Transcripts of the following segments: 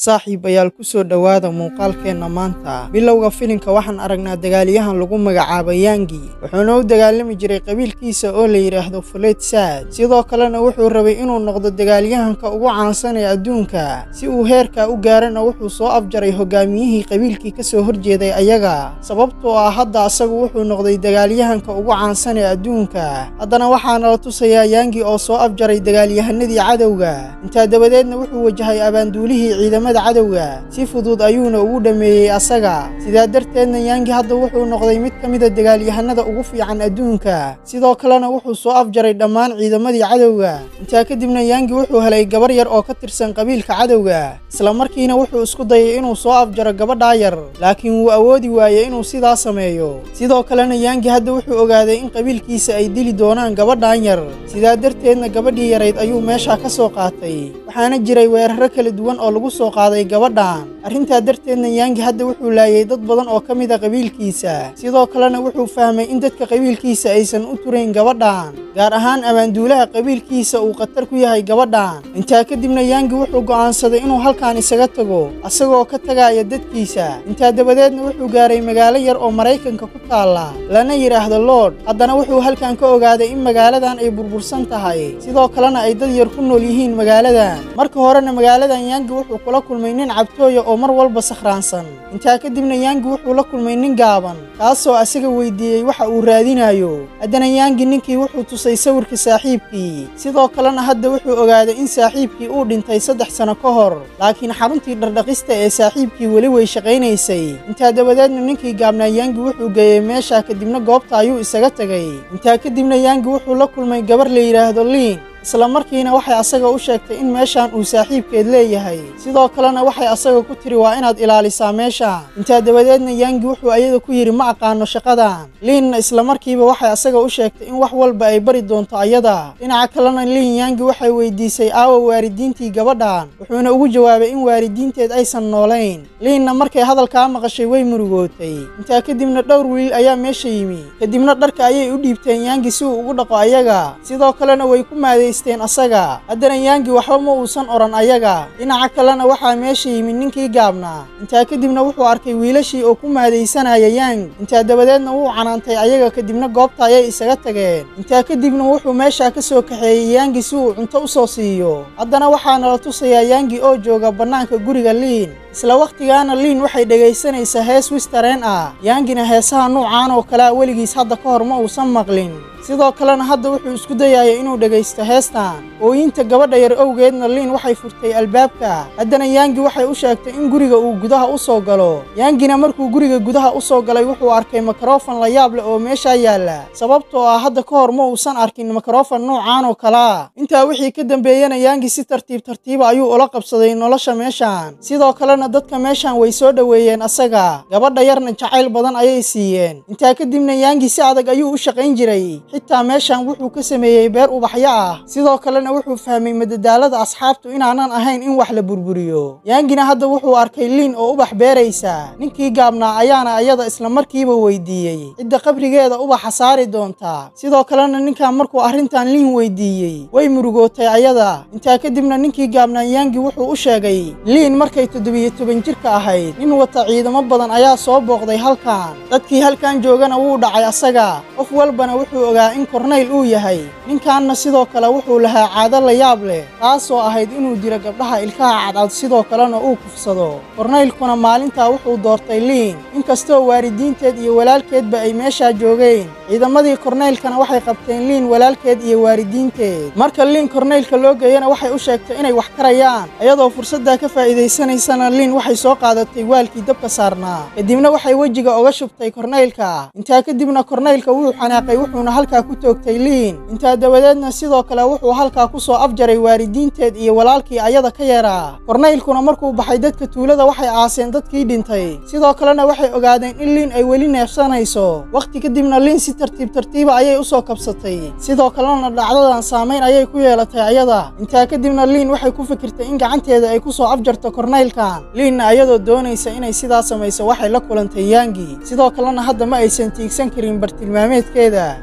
saaxiibayaal ku soo dhowaada muuqaalkeenna maanta bilowga filimka waxaan aragnaa dagaalyahan lagu magacaabo yangi wuxuuna u dagaalami jiray qabiilkiisa oo la yidhaahdo fuleyd saad sidoo kalena wuxuu rabay inuu noqdo dagaalyahanka ugu caansan ee adduunka si uu heerkaa u gaarana wuxuu soo afjaray hogaamiyihii qabiilkii ka soo horjeeday ayaga sababtoo ah hadda asagu wuxuu noqday dagaalyahanka ugu caansan ee adduunka haddana waxaana la tusayaa yangi oo soo afjaray dagaalyahanadii cadowga intaa dabadeedna wuxuu wajahay abaanduulihii ciidamada cadowga si fudud ayuuna ugu dhammeeyey asaga sidaa darteedna yangi hadda wuxuu noqday mid ka mida dagaalyahanada ugu fiican adduunka sidoo kalena wuxuu soo afjaray dhammaan ciidamadii cadowga intaa kadibna yangi wuxuu helay gabar yar oo ka tirsan qabiilka cadowga isla markiina wuxuu isku dayay inuu soo afjaro gabadhaa yar laakiin wuu awoodi waayey inuu sidaa sameeyo sidoo kalena yangi hadda wuxuu ogaaday in qabiilkiisa ay dili doonaan gabadhan yar sidaa darteedna gabadhii yarayd ayuu meeshaa ka soo qaatay waxaana jiray weeraro kala duwan oo lagu soo qaaday gabadhan arrintaa darteedna yangi hadda wuxuu laayay dad badan oo ka mid a qabiilkiisa sidoo kalena wuxuu fahmay in dadka qabiilkiisa aysan u turayn gabadhan gaar ahaan abaanduulaha qabiilkiisa uu khatar ku yahay gabadhan intaa kadibna yangi wuxuu go'aansaday inuu halkan isaga tago asagoo ka tagaaya dadkiisa intaa dabadeedna wuxuu gaaray magaalo yar oo maraykanka ku taalla lana yidhaahdo lord haddana wuxuu halkan ka ogaaday in magaaladan ay burbursan tahay sidoo kalena ay dad yar ku nool yihiin magaaladan marka horena magaaladan yangi wuxuu kula kulmay nin cabtooya oo mar walba sakhraansan intaa kadibna yangi wuxuu la kulmay nin gaaban kaasoo asaga weydiiyey waxa uu raadinayo haddana yangi ninkii wuxuu tusay sawirka saaxiibkii sidoo kalena hadda wuxuu ogaaday in saaxiibkii uu dhintay saddex sano ka hor laakiin xaruntii dhardhaqista ee saaxiibkii weli way shaqaynaysay intaa dabadeedna ninkii gaabnaa yangi wuxuu geeyey meesha kadibna goobta ayuu isaga tegay intaa kadibna yangi wuxuu la kulmay gabar la yidhaahdo liin isla markiina waxay asaga u sheegtay in meeshan uu saaxiibkeed leeyahay sidoo kalena waxay asaga ku tiri waa inaad ilaalisaa meeshaan intaa dabadeedna yangi wuxuu ayada ku yidhi ma aqaano shaqadan liinna isla markiiba waxay asaga u sheegtay in wax walba ay bari doonto ayada dhinaca kalena liin yangi waxay weydiisay aawa waalidiintii gabadhan wuxuuna ugu jawaabay in waalidiinteed aysan noolayn liinna markay hadalkaa maqashay way murugootay intaa kadibna dhowr wiil ayaa meesha yimi kadibna dharka ayay u dhiibteen yangi si uu ugu dhaqo ayaga sidoo kalena way ku maaday asaga haddana yangi waxba ma uusan odhan ayaga dhinaca kalena waxaa meesha yimid ninkii gaabnaa intaa kadibna wuxuu arkay wiilashii oo ku maadaysanaya yang intaa dabadeedna wuu canaantay ayaga kadibna goobta ayay isaga tageen intaa kadibna wuxuu meeshaa ka soo kaxeeyey yangi si uu cunto u soo siiyo haddana waxaana la tusayaa yangi oo jooga bannaanka guriga liin isla wakhtigaana liin waxay dhegaysanaysaa hees wistareen ah yangina heesaha nuucaan oo kalea weligiis hadda ka hor ma uusan maqlin sidoo kalena hadda wuxuu isku dayaya inuu dhegaysto heestan ooyinta gabadha yar owgeedna liin waxay furtay albaabka haddana yangi waxay u sheegtay in guriga uu gudaha u soo galo yangina markuu guriga gudaha u soo galay wuxuu arkay mikrofon la yaab leh oo meeshaa yaalla sababtoo ah hadda ka hor ma uusan arkin mikrofon nuucaan oo kalea intaa wixii ka dambeeyena yangi si tartiib tartiiba ayuu ula qabsaday nolosha meeshan sidoo kalena dadka meeshan way soo dhoweeyeen asaga gabadha yarna jacayl badan ayay siiyeen intaa kadibna yangi si adag ayuu u shaqayn jiray xitaa meeshan wuxuu ka sameeyey beer ubaxyo ah sidoo kalena wuxuu fahmay madadaalada asxaabtu inaanan ahayn in wax la burburiyo yangina hadda wuxuu arkay liin oo ubax beeraysa ninkii gaabnaa ayaana ayada isla markiiba weydiiyey cidda qabrigeeda ubaxa saari doonta sidoo kalena ninkan markuu arrintan liin weydiiyey way murugootay ayada intaa kadibna ninkii gaabnaa yangi wuxuu u sheegay liin markay toddobiyo toban jirka ahayd nin wata ciidamo badan ayaa soo booqday halkan dadkii halkan joogana wuu dhacay asaga qof walbana wuxuu ogaa in kornayl uu yahay ninkanna sidoo kale wuxuu lahaa caado la yaab leh taasoo ahayd inuu dilo gabdhaha ilkaha cadcad sidoo kalena uu kufsado kornaylkuna maalintaa wuxuu doortay liin inkastoo waalidiinteed iyo walaalkeedba ay meeshaa joogeen ciidamadii kornaylkana waxay qabteen liin walaalkeed iyo waalidiinteed marka liin kornaylka loo geeyana waxay u sheegtay inay wax karayaan iyadoo fursaddaa ka faa'iidaysanaysana liin waxay soo qaadatay waalkii dabka saarnaa kadibna waxay wejiga oga shubtay kornaylka intaa kadibna kornaylka wuu xanaaqay wuxuuna halkaa ku toogtay liin intaa dabadeedna sidoo kale wuxuu halkaa ku soo afjaray waalidiinteed iyo walaalkii ayada ka yaraa kornaylkuna markuu baxay dadka tuulada waxay aaseen dadkii dhintay sidoo kalena waxay ogaadeen in liin ay weli neefsanayso wakhti kadibna liin si tartiib tartiiba ayay u soo kabsatay sidoo kalena dhacdadan saamayn ayay ku yeelatay ayada intaa kadibna liin waxay ku fikirtay in gacanteeda ay ku soo afjarto kornaylkan liinna ayadoo doonaysa inay sidaa samayso waxay la kulantay yangi sidoo kalena hadda ma aysan tiigsan karin bartilmaameedkeeda intaa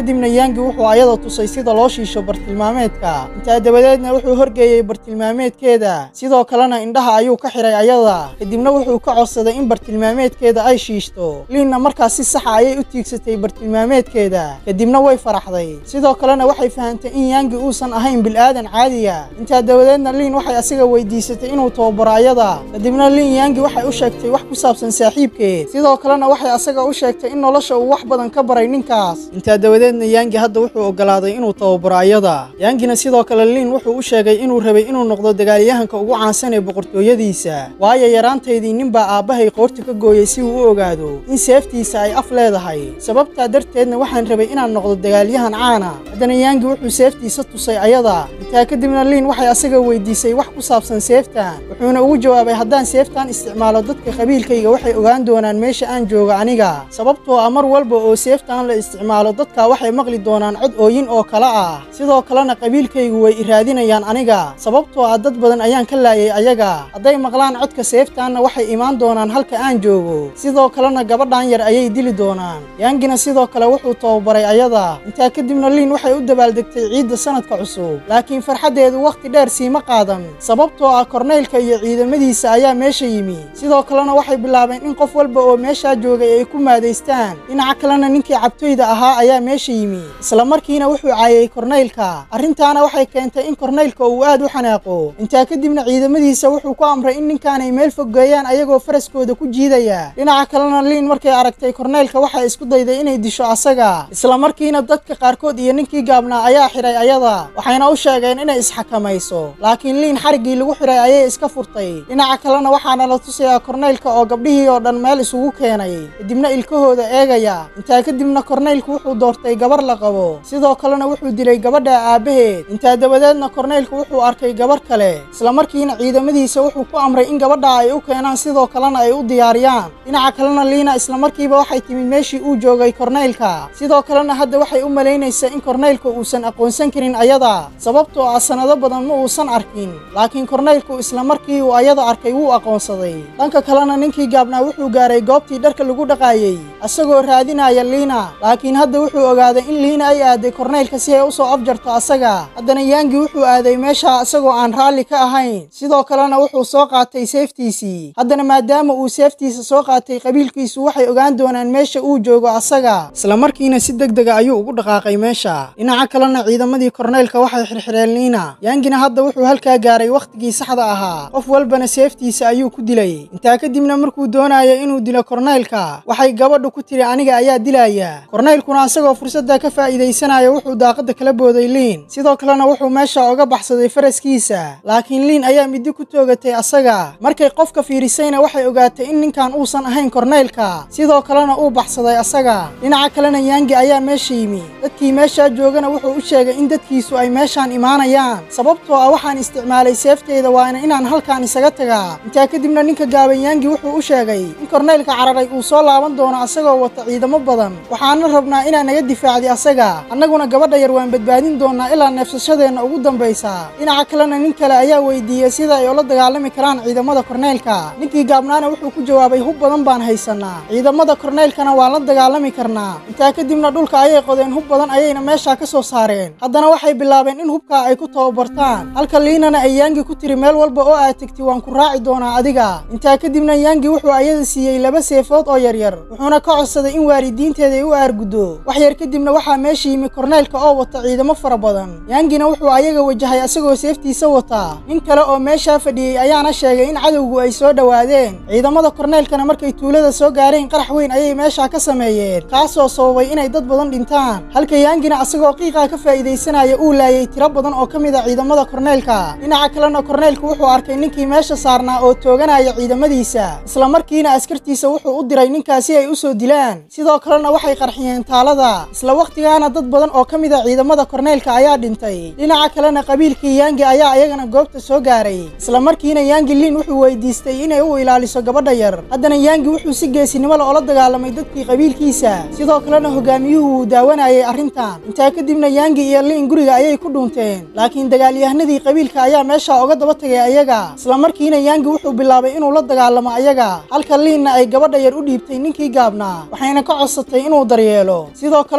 kadibna yaangi wuxuu ayada tusay sida loo shiisho bartilmaameedka intaa dabadeedna wuxuu horgeeyey bartilmaameedkeeda sidoo kalena indhaha ayuu ka xiray ayada kadibna wuxuu ka codsaday in bartilmaameedkeeda ay shiishto liinna markaas si saxa ayay u tiigsatay bartilmaameedkeeda kadibna way faraxday sidoo kalena waxay fahantay in yaangi uusan ahayn bil'aadan caadiya intaa dabadeedna liin waxay asiga weydiisatay inuu tababaro ayada kadibna liin yaangi waxay u sheegtay wax ku saabsan saaxiibkeed sidoo kalena waxay asaga u sheegtay in nolosha uu wax badan ka baray ninkaas intaa dabadeedna yaangi hadda wuxuu ogolaaday inuu tababaro ayada yaangina sidoo kale liin wuxuu u sheegay inuu rabay inuu noqdo dagaalyahanka ugu caansan ee boqortooyadiisa waayo yaraantaydii ninbaa aabbahay qoorta ka gooyey si uu u ogaado in seeftiisa ay af leedahay sababtaa darteedna waxaan rabay inaan noqdo dagaalyahan caana haddana yaangi wuxuu seeftiisa tusay ayada intaa kadibna liin waxay asaga weydiisay wax ku saabsan seeftan wuxuuna ugu jawaabay haddaan seeftan isticmaalo dadka qabiilkayga waxay ogaan doonaan meesha aan joogo aniga sababtoo ah mar walba oo seeftan la isticmaalo dadka waxay maqli doonaan cod ooyin oo kale ah sidoo kalena qabiilkaygu way iraadinayaan aniga sababtoo ah dad badan ayaan ka laayay ayaga hadday maqlaan codka seeftaanna waxay imaan doonaan halka aan joogo sidoo kalena gabadhan yar ayay dili doonaan yaangina sidoo kale wuxuu tababaray ayada intaa kadibna liin waxay u dabaaldegtay ciidda sanadka cusub laakiin farxaddeedu wakhti dheer siima qaadan sababtoo ah korneylka iyo ciidamadiisa ayaa meesha yimi sidoo kalena waxay bilaabeen in qof walba oo meeshaa joogay ay ku maadaystaan dhinaca kalena ninkii cabtoyda ahaa ayaa meesha yimi isla markiina wuxuu caayay korneylka arrintaana waxay keentay in korneylka uu aad u xanaaqo intaa kadibna ciidamadiisa wuxuu ku amray in ninkaanay meel foggeeyaan ayagoo faraskooda ku jiidaya dhinaca kalena liin markay aragtay korneylka waxay isku dayday inay disho asaga isla markiina dadka qaarkood iyo ninkii gaabnaa ayaa xidhay ayada waxayna u sheegeen inay isxakamayso laakiin liin xariggii lagu xidhay ayay iska furtay dhinaca kalena waxaana la tusayaa korneylka oo gabdhihii oo dhan meel isugu keenay kadibna ilkahooda eegaya intaa kadibna korneylku wuxuu doortay gabar la qabo sidoo kalena wuxuu dilay gabadha aabbaheed intaa dabadeedna korneylku wuxuu arkay gabar kale isla markiina ciidamadiisa wuxuu ku amray in gabadha ay u keenaan sidoo kalena ay u diyaariyaan dhinaca kalena liina isla markiiba waxay timid meeshii uu joogay korneylka sidoo kalena hadda waxay u malaynaysaa in korneylka uusan aqoonsan karin ayada sababtoo ah sannado badan ma uusan arkin laakiin korneylku isla markii uu ayada arkay wuu aqoonsaday dhanka kalena ninkii gaabnaa wuxuu gaaray goobtii dharka lagu dhaqaayey isagoo raadinaya liina laakiin hadda wuxuu ogaaday in liina ay aaday korneylka si ay u soo afjarto asaga haddana yaangi wuxuu aaday meesha isagoo aan raalli ka ahayn sidoo kalena wuxuu soo qaatay seeftiisii haddana maadaama uu seeftiisa soo qaatay qabiilkiisu waxay ogaan doonaan meesha uu joogo asaga isla markiina si deg dega ayuu ugu dhaqaaqay meesha dhinaca kalena ciidamadii korneylka waxay xirxireen liina yaangina hadda wuxuu halkaa gaaray wakhtigii saxda ahaa qof walbana seeftiisa ayuu ku dilay intaa kadibna markuu doonayo inuu dilo korneylka waxay gabadhu ku tiri aniga ayaa dilaya korneylkuna isagoo fursadda ka faa'iidaysanaya wuxuu daaqadda kala booday liin sidoo kalena wuxuu meesha oga baxsaday faraskiisa laakiin liin ayaa midi ku toogatay asaga markay qofka fiirisayna waxay ogaatay in ninkan uusan ahayn korneylka sidoo kalena uu baxsaday asaga dhinaca kalena yaangi ayaa meesha yimi dadkii meeshaa joogana wuxuu u sheegay in dadkiisu ay meeshaan imaanayaan sababtoo ah waxaan isticmaalay seefteyda waana inaan halkaan isaga tagaa intaa kadibna ninka gaaban yaangi wuxuu u sheegay in korneylka cararay uu soo laaban doono asagoo wata ciidamo badan waxaana rabnaa inaan naga difaacdi asaga annaguna gabadha yar waan badbaadin doonaa ilaa neefsashadeenna ugu dambaysa dhinaca kalena nin kale ayaa weydiiyey sida ay ula dagaalami karaan ciidamada korneylka ninkii gaabnaana wuxuu ku jawaabay hub badan baan haysanaa ciidamada korneylkana waan la dagaalami karnaa intaa kadibna dhulka ayay qodeen hub badan ayayna meeshaa ka soo saareen haddana waxay bilaabeen in hubkaa ay ku tababartaan halka liinana ay yaangi ku tiri meel walba oo aad tegti waan ku raaci doonaa adiga intaa kadibna yaangi wuxuu ayada siiyey laba seefood oo yaryar wuxuuna ka codsaday in waalidiinteeda ay u aarguddo wax yar kadibna waxaa meesha yimi korneylka oo wata ciidamo fara badan yaangina wuxuu ayaga wajahay asagoo seeftiisa wataa nin kale oo meeshaa fadhiyey ayaana sheegay in cadowgu ay soo dhowaadeen ciidamada korneylkana markay tuulada soo gaareen qarax weyn ayay meeshaa ka sameeyeen kaasoo sababay inay dad badan dhintaan halka yaangina asagoo qiiqaa ka faa'iidaysanaya uu laayay tiro badan oo ka mid a ciidamada korneylka dhinaca kalena korneylku wuxuu arkay ninkii meesha saarnaa oo tooganaya ciidamadiisa isla markiina askartiisa wuxuu u diray ninkaasi ay u soo dilaan sidoo kalena waxay qarxiyeen taalada isla wakhtigaana dad badan oo ka mid a ciidamada korneylka ayaa dhintay dhinaca kalena qabiilkii yaangi ayaa iyagana goobta soo gaaray isla markiina yaangi liin wuxuu weydiistay inay u ilaaliso gabadha yar haddana yaangi wuxuu si geesinimo la ola dagaalamay dadkii qabiilkiisa sidoo kalena hogaamiyuhu wuu daawanayay arrintan intaa kadibna yaangi iyo liin guriga ayay ku dhuunteen laakiin dagaalyahanadii qabiilka ayaa meesha oga daba tagay ayaga isla markiina yaangi wuxuu bilaabay inuu la dagaalamo ayaga halka liinna ay gabadha yar u dhiibtay ninkii gaabnaa waxayna ka codsatay inuu daryeelo sidoo kalena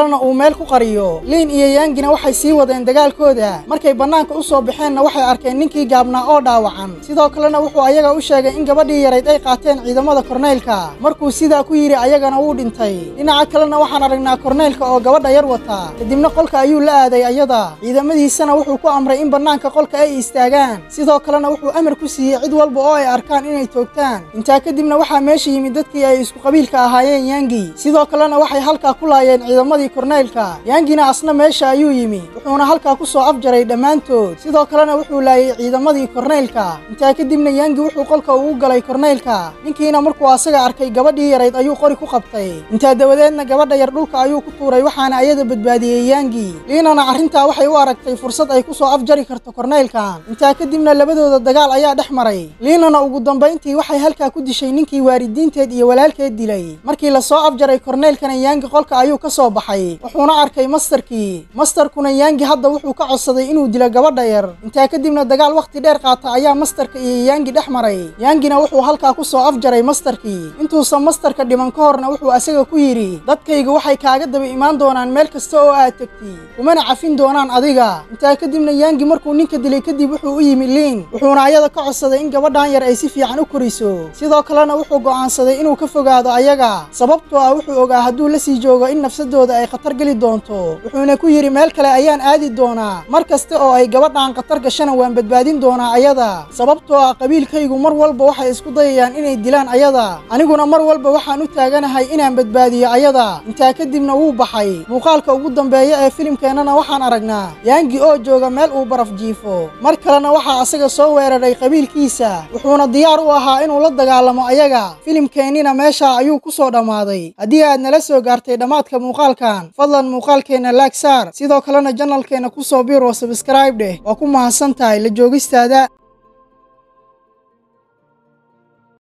kalena uu meel ku qariyo liin iyo yaangina waxay sii wadeen dagaalkooda markay bannaanka u soo baxeenna waxay arkeen ninkii gaabnaa oo dhaawacan sidoo kalena wuxuu ayaga u sheegay in gabadhii yarayd ay qaateen ciidamada korneylka markuu sidaa ku yidhi ayagana wuu dhintay dhinaca kalena waxaan aragnaa korneylka oo gabadha yar wata kadibna qolka ayuu la aaday ayada ciidamadiisana wuxuu ku amray in bannaanka qolka ay istaagaan sidoo kalena wuxuu amar ku siiyey cid walba oo ay arkaan inay toogtaan intaa kadibna waxaa meesha yimid dadkii ay isku qabiilka ahaayeen yaangi sidoo kalena waxay halkaa ku laayeen ciidamadii korneylka yaangina asna meesha ayuu yimi wuxuuna halkaa ku soo afjaray dhammaantood sidoo kalena wuxuu laayay ciidamadii korneylka intaa kadibna yaangi wuxuu qolka ugu galay korneylka ninkiina markuu asaga arkay gabadhii yarayd ayuu qori ku qabtay intaa dabadeedna gabadha yar dhulka ayuu ku tuuray waxaana ayada badbaadiyey yaangi liinana arrintaa waxay u aragtay fursad ay ku soo afjari karto korneylkan intaa kadibna labadooda dagaal ayaa dhex maray liinana ugu dambayntii waxay halkaa ku dishay ninkii waalidiinteed iyo walaalkeed dilay markii la soo afjaray korneylkana yaangi qolka ayuu ka soo baxay wuxuuna arkay mastarkii mastarkuna yaangi hadda wuxuu ka codsaday inuu dilo gabadha yar intaa kadibna dagaal wakhti dheer qaata ayaa mastarka iyo yaangi dhex maray yaangina wuxuu halkaa ku soo afjaray mastarkii intuusan mastarka dhiman ka horna wuxuu asaga ku yidhi dadkayga waxay kaaga daba imaan doonaan meel kasta oo aad tegti kumana cafin doonaan adiga intaa kadibna yaangi markuu ninka dilay kadib wuxuu u yimi liin wuxuuna ayada ka codsaday in gabadhan yar ay si fiican u koriso sidoo kalena wuxuu go'aansaday inuu ka fogaado ayaga sababtoo ah wuxuu ogaa hadduu la sii joogo in nafsadooda ay khatar geli doonto wuxuuna ku yidhi meel kale ayaan aadi doonaa mar kasta oo ay gabadhan khatar gashana waan badbaadin doonaa ayada sababtoo ah qabiilkaygu mar walba waxay isku dayayaan inay dilaan ayada aniguna mar walba waxaan u taaganahay inaan badbaadiyo ayada intaa kadibna wuu baxay muuqaalka ugu dambeeya ee filimkeennana waxaan aragnaa yaangi oo jooga meel uu baraf jiifo mar kalena waxaa asaga soo weeraray qabiilkiisa wuxuuna diyaar u ahaa inuu la dagaalamo ayaga filimkeennina meeshaa ayuu ku soo dhammaaday haddii aad nala soo gaartay dhammaadka muuqaalkan fadlan muuqaalkeenna laag saar sidoo kalena janalkeenna ku soo biir oo sabskraib dheh waa ku mahadsan tahay la joogistaada